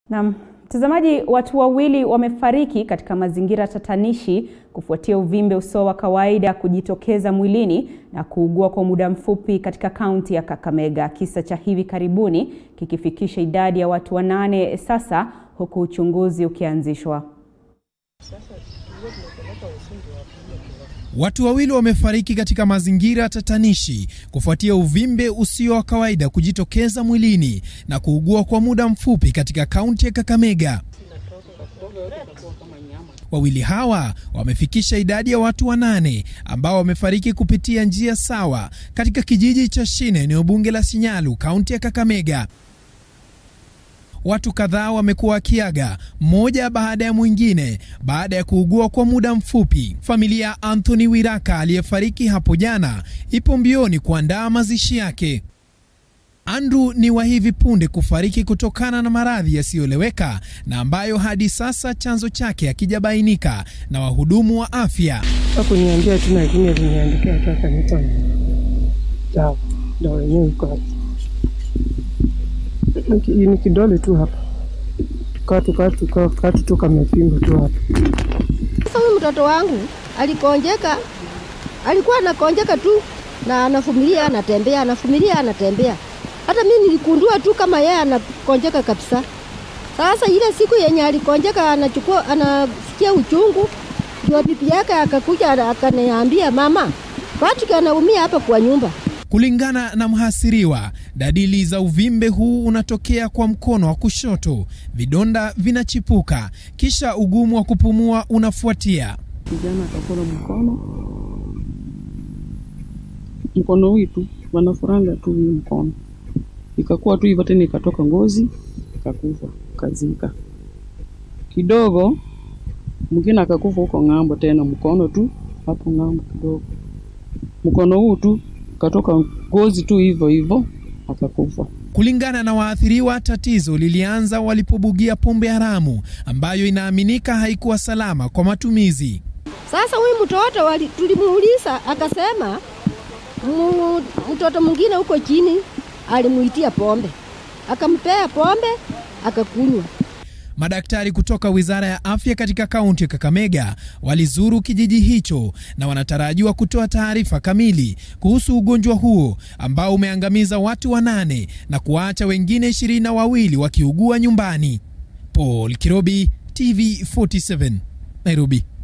Naam, mtazamaji, watu wawili wamefariki katika mazingira tatanishi kufuatia uvimbe usio wa kawaida kujitokeza mwilini na kuugua kwa muda mfupi katika kaunti ya Kakamega. Kisa cha hivi karibuni kikifikisha idadi ya watu wanane sasa huku uchunguzi ukianzishwa. Watu wawili wamefariki katika mazingira tatanishi kufuatia uvimbe usio wa kawaida kujitokeza mwilini na kuugua kwa muda mfupi katika kaunti ya Kakamega. Wawili hawa wamefikisha idadi ya watu wanane ambao wamefariki kupitia njia sawa katika kijiji cha Shine, eneo bunge la Sinyalu, kaunti ya Kakamega. Watu kadhaa wamekuwa wakiaga mmoja baada ya mwingine baada ya kuugua kwa muda mfupi. Familia ya Anthony Wiraka aliyefariki hapo jana ipo mbioni kuandaa mazishi yake. Andrew ni wa hivi punde kufariki kutokana na maradhi yasiyoeleweka na ambayo hadi sasa chanzo chake hakijabainika na wahudumu wa afya. Hakuniambia tu, lakini aliniandikia tu akanipa dawa. Dawa yenyewe iko hapa, ni kidole tu hapa, katu katu katu tu kamepimba tu hapa. Sasa huyu mtoto wangu alikonjeka, alikuwa anakonjeka tu na anafumilia, anatembea, anafumilia, anatembea. Hata mimi nilikundua tu kama yeye anakonjeka kabisa. Sasa ile siku yenye alikonjeka, anachukua anasikia uchungu, ndio bibi yake akakuja akaniambia, mama, Patrick anaumia hapa kwa nyumba. Kulingana na mhasiriwa, dalili za uvimbe huu unatokea kwa mkono wa kushoto, vidonda vinachipuka, kisha ugumu wa kupumua unafuatia. Kijana akakula mkono mkono huu tu wanafuranga tu hii mkono, ikakuwa tu hivyo tena, ikatoka ngozi ikakufa, kazika kidogo. Mwingine akakufa huko ng'ambo, tena mkono tu hapo ng'ambo kidogo, mkono huu tu katoka ngozi tu hivyo hivyo akakufa. Kulingana na waathiriwa, tatizo lilianza walipobugia pombe haramu ambayo inaaminika haikuwa salama kwa matumizi. Sasa huyu mtoto tulimuuliza, akasema mtoto mwingine huko chini alimuitia pombe, akampea pombe akakunywa. Madaktari kutoka Wizara ya Afya katika kaunti ya Kakamega walizuru kijiji hicho na wanatarajiwa kutoa taarifa kamili kuhusu ugonjwa huo ambao umeangamiza watu wanane na kuwaacha wengine ishirini na wawili wakiugua nyumbani. Paul Kirobi, TV 47, Nairobi.